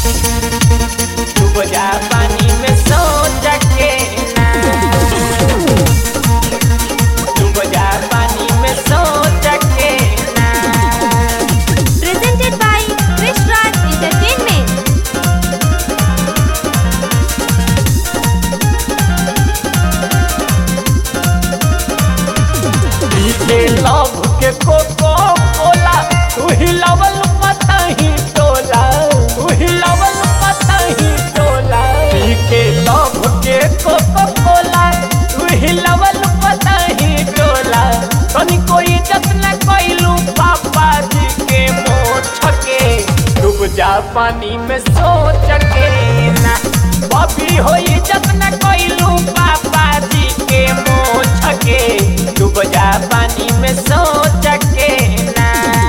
डूब जा पानी में सोच के ना डूब जा पानी में सोच के ना Presented by Krish Raj Entertainment. पीछे लव के कोको कोला तू ही लवल पता ही टोला तू ही लवल पता ही टोला पीछे लव के कोको कोला तू ही लवल पता ही टोला तनी कोई जतन कोइलू पापा जी के मोछ के डूब जा पानी में सोच के ना बबी होई जतन कोइलू पापा जी के मोछ के डूब जा पानी में सोच के ना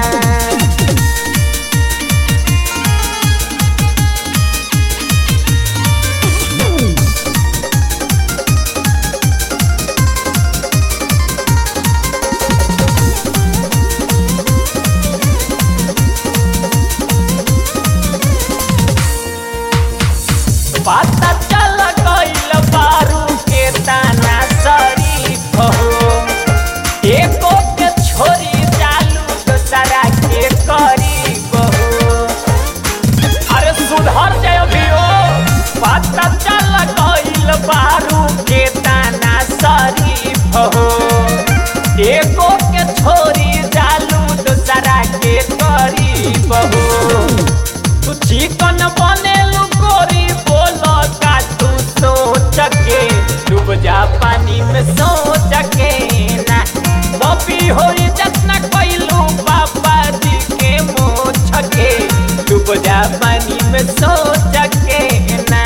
पता चल गइल बारू के ताना शरीफ हो एको के छोरी चालू दोसरा के करीब हो अरे सुधर जाय अभियो पता चल गइल बारू के ताना शरीफ हो एको के छोरी चालू दोसरा के करीब हो तू चिकन बनेलू गोरी बोलो का तू सोच के डूब जा पानी में सोच के ना बबी होई जतना कइलू पापा जी के मोछ के डूब जा पानी में सोच के ना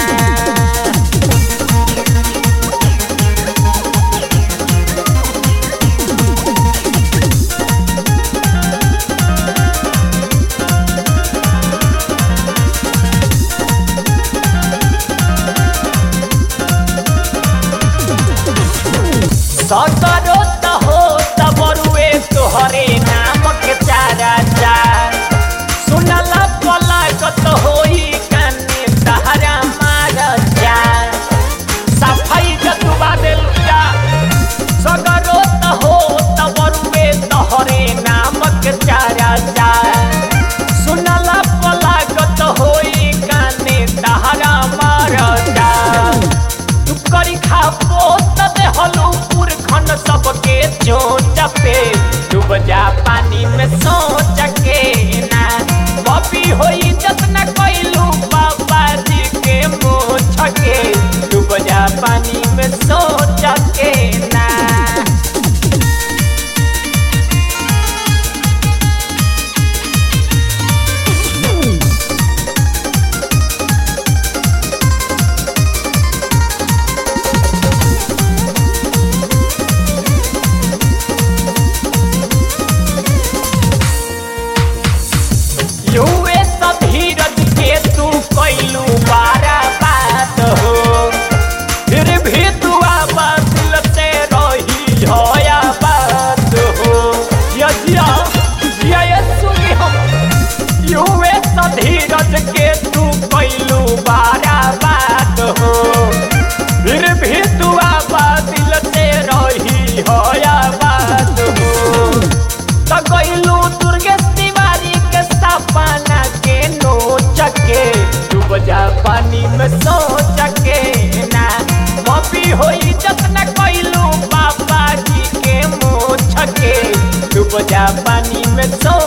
सकरो त हो त बरुए तोहरे नाम के चारा चार सुनला पलागत होई काने तहरा मार चार सफाई जतुबा देल जा सकरो त हो त बरुए तोहरे नाम के चारा चार सुनला पलागत होई काने तहरा मार चार तू करी खापो तबे हलू पुरखन सबके चोट पे डूब जा पानी में सोच के ना बबी होई जतना कइलू बाबा जी के मोछ के डूब जा पानी में सोच के ना युवे सब धीरज के तू कैलू बारा बात हो फिर भी तू दिल से रही होया बात हो जिया जिया जिया ये सुनी हम युवे सब धीरज के तू कैलू बारा बात हो फिर भी तू दिल से रही होया बात हो त गइलू दुर्गेश तिवारी के सपना के नोच के डूब जा पानी में सोच के ना मपी होई जतना कइलू पापा जी के मोछ के डूब जा पानी में सोच